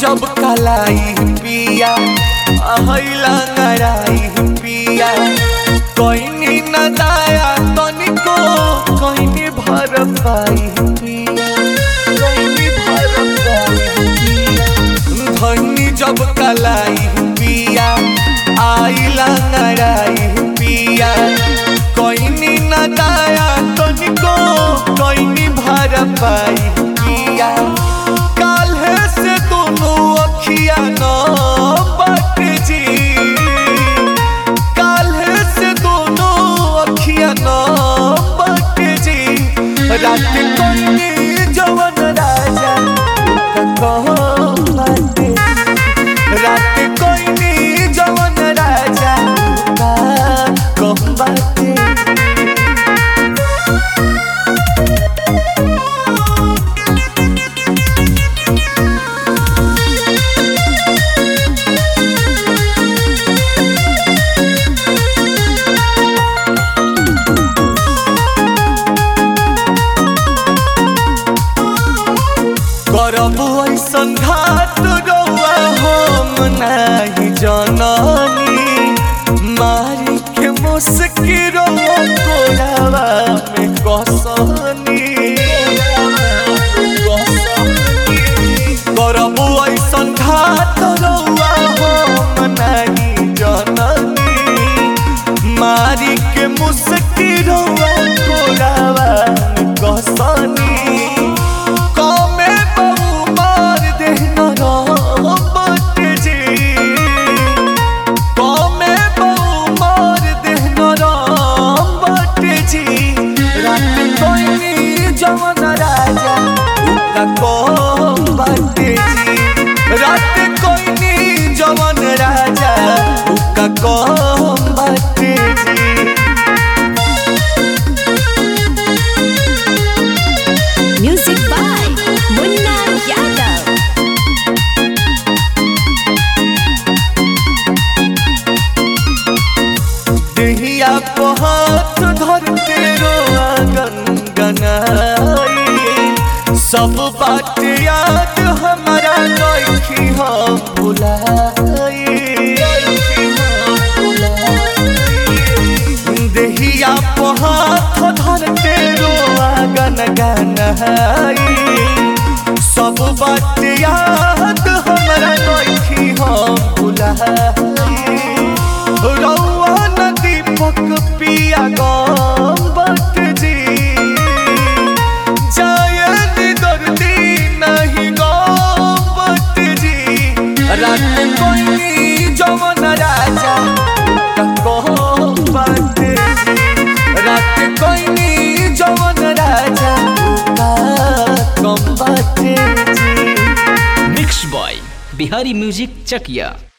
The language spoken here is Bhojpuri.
जब कलाई पिया अहिला नराई पिया कोइनी न दाया तनिको कोइनी भर पाई पिया कोइनी भर पाई पिया धनी जब कलाई पिया आइला नराई पिया कोइनी न दाया तनिको कोइनी भर पाई पिया काल्हे से दोनों अखिया न बट जी काल्हे से दोनों अखिया न बट जी रात कोइनी जवन राजा कहो बाटे रात कोइनी जवन राजा कहो बाटे करब ऐसन घाट रौआ हम नाही जननी मारी के मुस्की रौआ कोरावा में कसनी करब ऐसन घाट रौआ हम नाही जननी मारी के मुस्की रौआ कोरावा में कसनी कमे बहु मार देहना रामट जी कमे बहु मार देहना रामट जी रात कोइनी जवन राजा उका कम बाटे जी रात कोइनी जवन राजा उका कम बाटे जी Music by Munna Yadav. देहिया को हाथ धर के रोआ गनगनाई सब बात याद हमारा नइखी हम भुलाई देहिया को हाथ धर के रोआ गनगनाई सब बात याद हमारा नइखी हम भुलाई रौआ नदी पक पिया गम बट जी जायद दर्दी नहीं गम बट जी रात कोई जवन राजा कहो बट जी रात कोई जवन राजा कम बट जी mix by Bihari music Chakiya